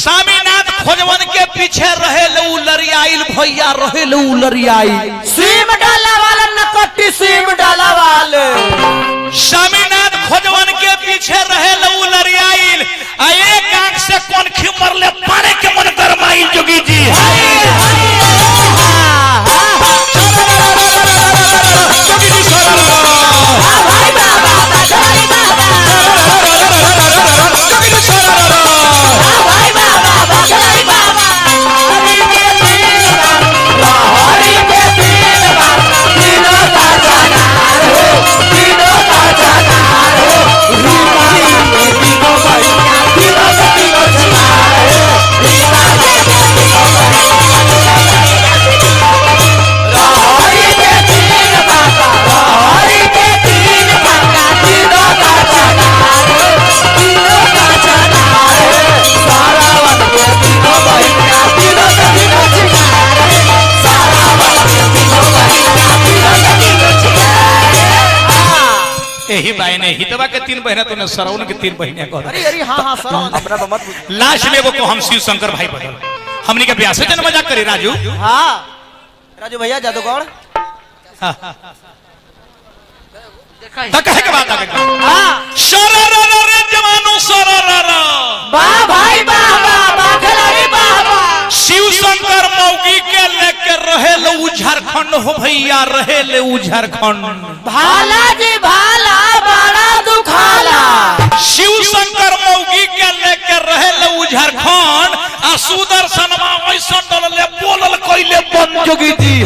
स्वामीनाथ खोजवन के पीछे रहे उ लरियाइल भैया रहे उ लरियाइल सीम डाला वाला नकट्टी सीम डाला वाले स्वामीनाथ खोजवन के पीछे रहे उ लरियाइल आ एक आंख से कौन खिमर ले पारे के मन गरमाइल जोगी जी जोगी जी जोगी जी यही बहने हितवा के तीन बहने तो सरौन के तीन बहने कह अरे अरे हाँ हाँ सर हमरा तो मत पूछ। लास्ट में वो को हम शिव शंकर भाई बदल हमनी के ब्याह से जन मजाक करी राजू हाँ राजू भैया जादूगौड़ तो कहे के बात आगे हाँ शररर रे जवानो शररर वाह भाई वाह वाह वाह खिलाड़ी वाह वाह शिव शंकर मौगी के लेके रहे ले उ झारखंड हो भैया रहे ले उ झारखंड भाला जी भाला बड़ा दुखाला शिव शंकर मौगी के लेके रहे ले उ झारखंड आ सुदर्शन मा ऐसा डल ले बोलल कइले बन जोगी जी